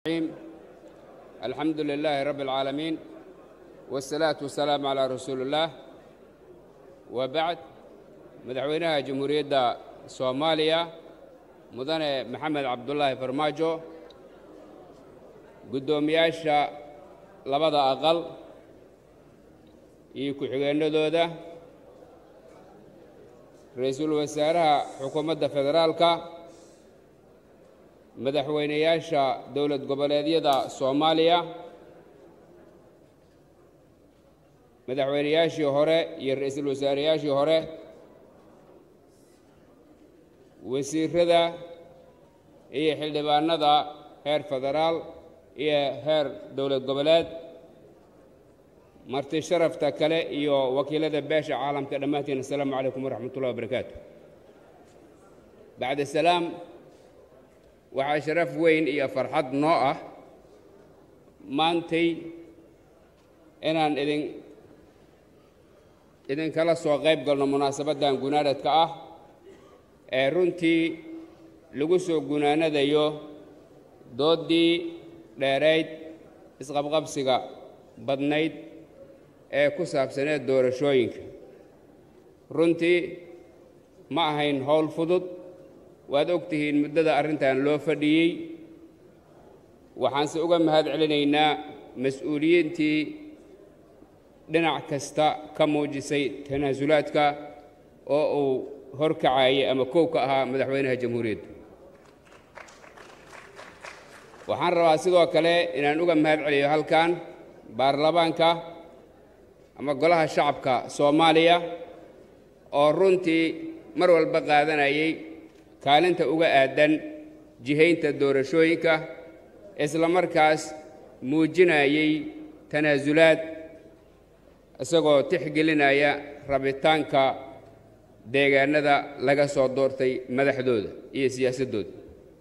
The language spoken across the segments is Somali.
الرحيم الحمد لله رب العالمين والصلاة والسلام على رسول الله وبعد مدحوينها جمهورية صوماليا مدن محمد عبد الله فرماجو قدومياشا لبدا أقل iyo ku-xigeenadooda ra-iisul wasaaraha xukuumadda federaalka madaxweynayaasha dowlad goboleedyada soomaaliya madaxweynayaashii hore iyo ra-iisul wasaareyaashii hore wasiirada iyo xildhibaanada heer federaal iyo heer dowlad goboleed marti sharafta kale iyo wakiilada beesha caalamka dhammaantiin assalaamu calaykum waraxmat ullahi wabarakaatu bacda salaam waxaa sharaf weyn iyo farxad noo ah maantay inaan idin idinkala soo qayb galno munaasabaddan gunaanadka ah ee runtii lagu soo gunaanadayo dooddii dheerayd isqabqabsiga badnayd ee ku saabsaneed doorashooyinka runtii ma ahayn howl fudud waad og tihiin muddada arrintan loo fadhiyey waxaanse uga mahad celinaynaa mas-uuliyiintii dhinac kasta ka muujisay tanaasulaadka oo uu horkacayay ama kow ka ahaa madaxweynaha jamhuuriyadda waxaan rabaa sidoo kale inaan uga mahad celiyo halkan baarlamaanka ama golaha shacabka soomaaliya oo runtii mar walba qaadanayay kaalinta uga aadan jihaynta doorashooyinka isla markaas muujinayay tanaasulaad isagoo tixgelinaya rabitaanka deegaanada laga soo doortay madaxdooda iyo siyaasaddooda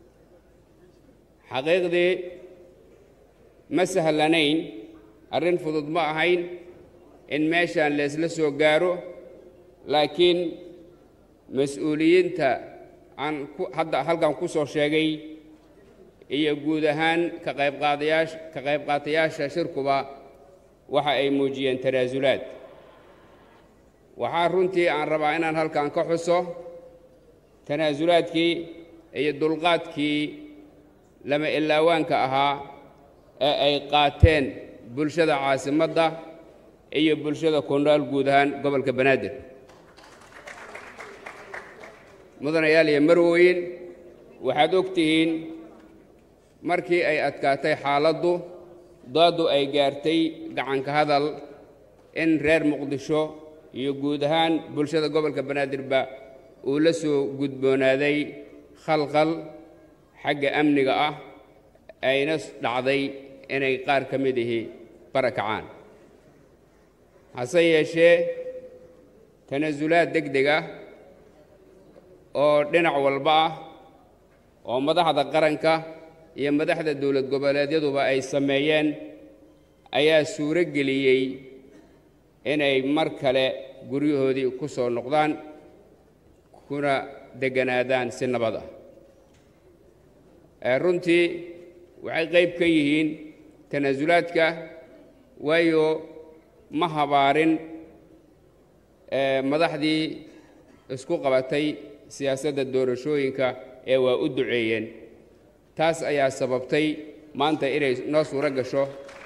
xaqiiqdii ma sahlanayn arrin fudud ma ahayn in meeshaan leesla soo gaaro laakiin mas-uuliyiinta aan hadda halkan ku soo sheegay iyo guud ahaan ka qaybqaadayaasha ka qaybqaatayaasha shirkuba waxa ay muujiyeen tanaasulaad waxaa runtii aan rabaa inaan halkan ka xuso tanaasulaadkii iyo dulqaadkii lama ilaawaanka ahaa ee ay qaateen bulshada caasimadda iyo bulshada ku nool guud ahaan gobolka banaadir mudanayaal iyo marwooyin waxaad og tihiin markii ay adkaatay xaaladdu dooddu ay gaartay gacanka hadal in reer muqdisho iyo guud ahaan bulshada gobolka banaadirba uu la soo gudboonaaday khalkhal xagga amniga ah ayna dhacday inay qaar ka mid ihi barakacaan hase yeeshee tanaasulaad deg deg ah oo dhinac walba ah oo madaxda qaranka iyo madaxda dowlad goboleedyaduba ay sameeyeen ayaa suuro geliyey inay mar kale guryahoodii ku soo noqdaan kuna degganaadaan si nabad ah runtii waxay qayb ka yihiin tanaasulaadka waayo ma habaarin madaxdii isku qabatay siyaasadda doorashooyinka ee waa u duceeyeen taas ayaa sababtay maanta inay noo suuro gasho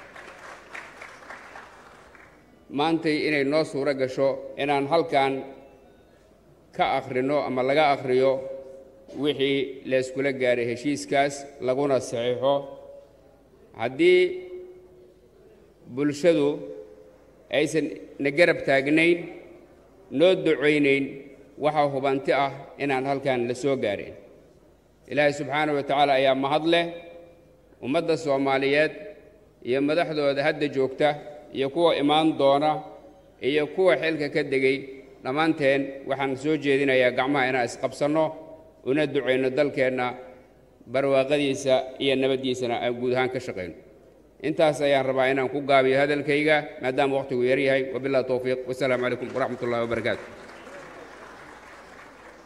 maantay inay noo suuro gasho inaan halkan ka akhrino ama laga akhriyo wixii layskula gaaray heshiiskaas laguna saxiixo haddii bulshadu aysan na garab taagnayn noo ducaynayn waxaa hubanti ah inaan halkan la soo gaareen ilaahay subxaanahu wa tacaala ayaa mahad leh ummadda soomaaliyeed iyo madaxdooda hadda joogta iyo kuwa imaan doona iyo kuwa xilka ka degay dhammaanteen waxaan soo jeedinayaa gacmaha inaan isqabsanno una ducayno dalkeenna barwaaqadiisa iyo nabaddiisana aan guud ahaan ka shaqayno intaas ayaan rabaa inaan ku gaabiyo hadalkayga maadaama wakhtigu yar yahay wabillahi towfiiq wasalaamu calaykum waraxmat ullahi wabarakaatu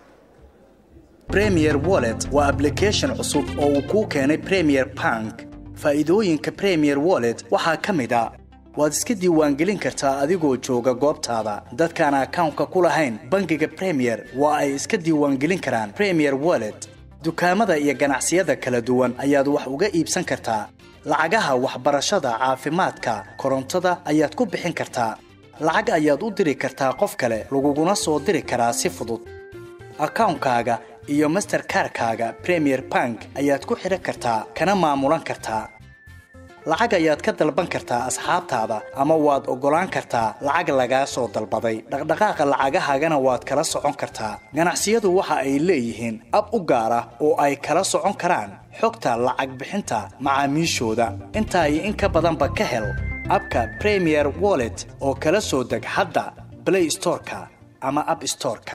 premier wallet waa application cusub oo uu kuu keenay premier bank faa'iidooyinka premier wallet waxaa ka mid a waad iska diiwaangelin kartaa adigoo jooga goobtaada dadkaan akawnka ku lahayn bangiga premier waa ay iska diiwaangelin karaan premier wallet dukaamada iyo ganacsiyada kala duwan ayaad wax uga iibsan kartaa lacagaha waxbarashada caafimaadka korontada ayaad ku bixin kartaa lacag ayaad u diri kartaa qof kale laguguna soo diri karaa si fudud akawnkaaga iyo masterkarkaaga premier bank ayaad ku xidhan kartaa kana maamulan kartaa lacag ayaad ka dalban kartaa asxaabtaada ama waad oggolaan kartaa lacag lagaa soo dalbaday dhaqdhaqaaqa lacagahaagana waad kala socon kartaa ganacsiyadu waxa ay leeyihiin ab u gaar ah oo ay kala socon karaan xogta lacag bixinta macaamiishooda intaa iyo in ka badanba ka hel abka premier wallet oo kala soo deg hadda blay storeka ama ab storeka